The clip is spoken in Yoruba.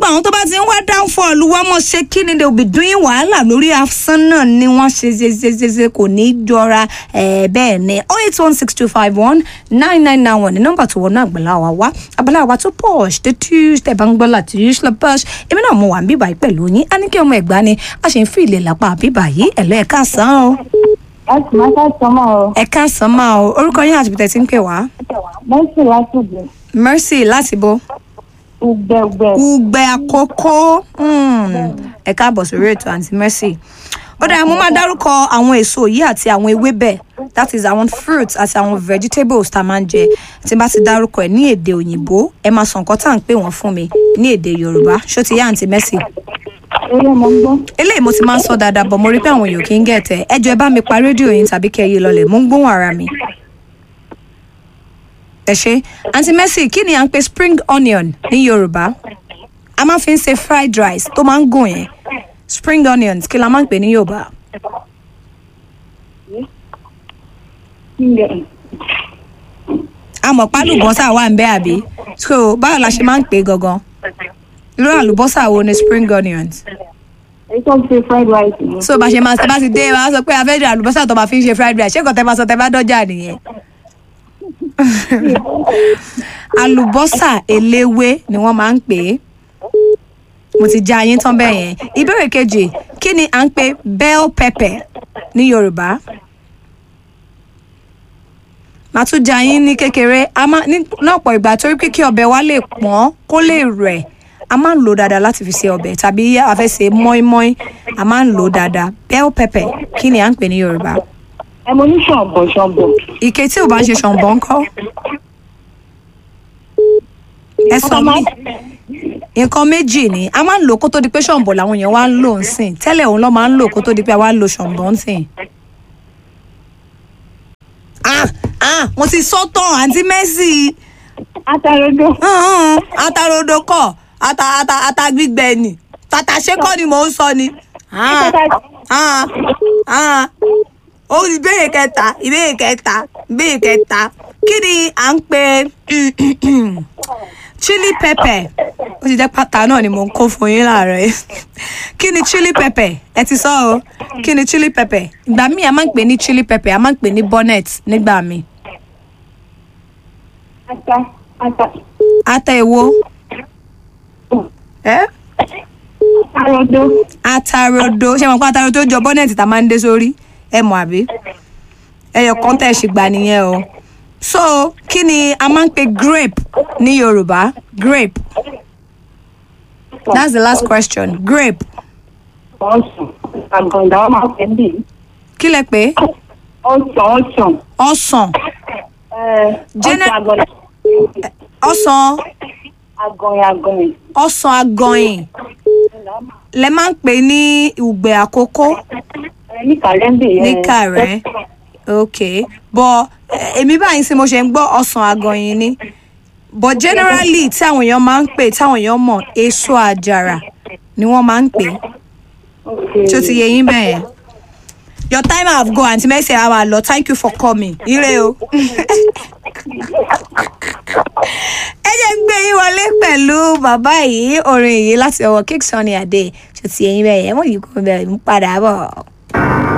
àwọn tó bá ti ń wá downfall wọ́n mọ̀ ṣe kí ni they will be doing wàhálà lórí asán náà ni wọ́n ṣe ṣe ṣe ṣe ṣe kò ní í jọra ẹ̀ bẹ́ẹ̀ ni oh eight one six two five one nine nine nine one ní nọ́mbà tó wọnú àgbàlá wa wá àgbàlá wa tó posh tó tuesday bá ń gbọ́ láti usually posh èmi náà mo wà ń bíbà yìí pẹ̀lú yín á ní kí ọmọ ẹ̀gbá ni a ṣe ń fi ilé lápá bíbà yìí ẹ̀lọ́ ẹ̀ka sàn o láti máa ká sọmọ o ẹ̀ka sàn máa o orúkọ yín àti bìtẹ̀ tí ń pè wá mẹ́sì láti gbẹ mercy láti bo ugbẹgbẹ ugbe àkókò mm, ẹ káàbọ̀ sórí ètò àǹtí mercy ó dáa mo máa dárúkọ àwọn èso yìí àti àwọn ewébẹ̀ that is àwọn fruits àti àwọn vegetables tá a máa ń jẹ tí n bá ti dárúkọ ẹ ní èdè òyìnbó ẹ máa sọ nǹkan tá à ń pè wọ́n fún mi ní èdè yorùbá ṣó ti yá àǹtí mercy eré mo ń gbọ́ eléyìí mo ti máa ń sọ dáadáa bọ̀ mo rí pé àwọn èèyàn kì í gẹ̀tẹ̀ ẹ jọ ẹ bá mi pa rédíò yín tàbí kẹ́ ẹ yí lọlẹ̀ mo ń gbóhùn ara mi. ẹ ṣe àǹtí mercy kí ni à ń pè spring onion ní yorùbá a máa fi ń ṣe fried rice tó máa ń gùn yẹn spring onions kí la máa ń pè ní yorùbá. ilẹ̀ àmọ̀ pálùbọ́sà wà ń bẹ́ àbí so báwo la ṣe máa ń pè é gangan irú àlùbọ́sà wo ni spring onions èyí tó ń ṣe fried rice ni so bá ṣe máa bá ti dé wàá sọ pé a fẹ́ jẹ àlùbọ́sà tó máa fi ń ṣe fried rice ṣé kò tẹ́ bá sọ tẹ́ bá dọ́jà nìyẹn. àlùbọ́sà eléwé ni wọ́n máa ń pè é mo ti já yín tán bẹ́ẹ̀ yẹn ìbéèrè kejì kí ni à ń pè bell pepper ní yorùbá màá tún já yín ní kékeré a máa ní lọ́pọ̀ ìgbà torí pé kí ọbẹ̀ wa lè pọ́n kó lè rẹ̀ a máa ń lò ó dáadáa láti fi ṣe ọbẹ̀ tàbí a fẹ́ ṣe mọ́ínmọ́ín a máa ń lò ó dáadáa bell pepper kí ni à ń pè ní yorùbá ẹ mo ní ṣọ̀bọ̀ ṣọ̀bọ̀ ike tí ò bá ń ṣe ṣọ̀nbọ̀ ńkọ́ ẹ sọ mí nǹkan méjì ni a máa ń lò kó tó di pé ṣọ̀nbọ̀ làwọn èèyàn wá ń lò ń sìn tẹ́lẹ̀ òun lọ́ máa ń lò kó tó di pé a wá ń lo ṣọ̀nbọ̀ ń sìn. ah ah mo ti sọ tán àǹtí Mercy atarodo hàn-án atarodo kọ ata ata ata gbígbẹ ni tàtàṣé kọ́ ni mò ń sọ ni. Ah, ah, ah. ó ìbéèrè kẹta ìbéèrè kẹta ìbéèrè kẹta kí ni à ń pè chili pepper ó ti jẹ́ pátá náà ni mò ń kó fún yín láàárọ̀ yìí kí ni chili pepper ẹ ti sọ o kí ni chili pepper ìgbà míì a máa ń pè ní chili pepper a máa ń pè ní bonnet nígbà míì ata ata ata èwo ẹ atarodo atarodo ṣé mo pa atarodo jọ bonnet tá a máa ń dé sórí ẹ mọ̀ àbí ẹyọ kan tẹ̀ ṣì gbà nìyẹn o so kí ni a máa ń pè grape ní yorùbá grape that's the last question grape ọsàn àgàndà wọn máa fẹ́ bì kí lẹ pé ọsàn ọsàn ọsàn Jẹ́nẹ́- ọsàn ọsàn àgọ̀yìn àgọ̀yìn àgọ̀yìn ọsàn agọyìn lẹ máa ń pè ní ìgbẹ́ àkókò ẹ ní kàlẹ́ndì yẹn ní kàrẹ́ ok bọ eh, èmi báyìí sí mo ṣe ń gbọ́ ọsàn agọyìn ni but generally tí àwọn èèyàn máa ń pè táwọn èèyàn mọ̀ èso àjàrà ni wọ́n máa ń pè tí ó ti yẹ yín bẹ́ẹ̀ yẹn your time have go àǹtí Mercy á máa lọ thank you for coming ire o. ẹ jẹ́ ń gbé yín wọlé pẹ̀lú bàbá yìí orin yìí láti ọwọ́ King Sunny Adé tí ó ti yẹ yín bẹ́ẹ̀ yẹn wọ́n yìí kò bẹ̀rẹ̀ ń padà bọ̀.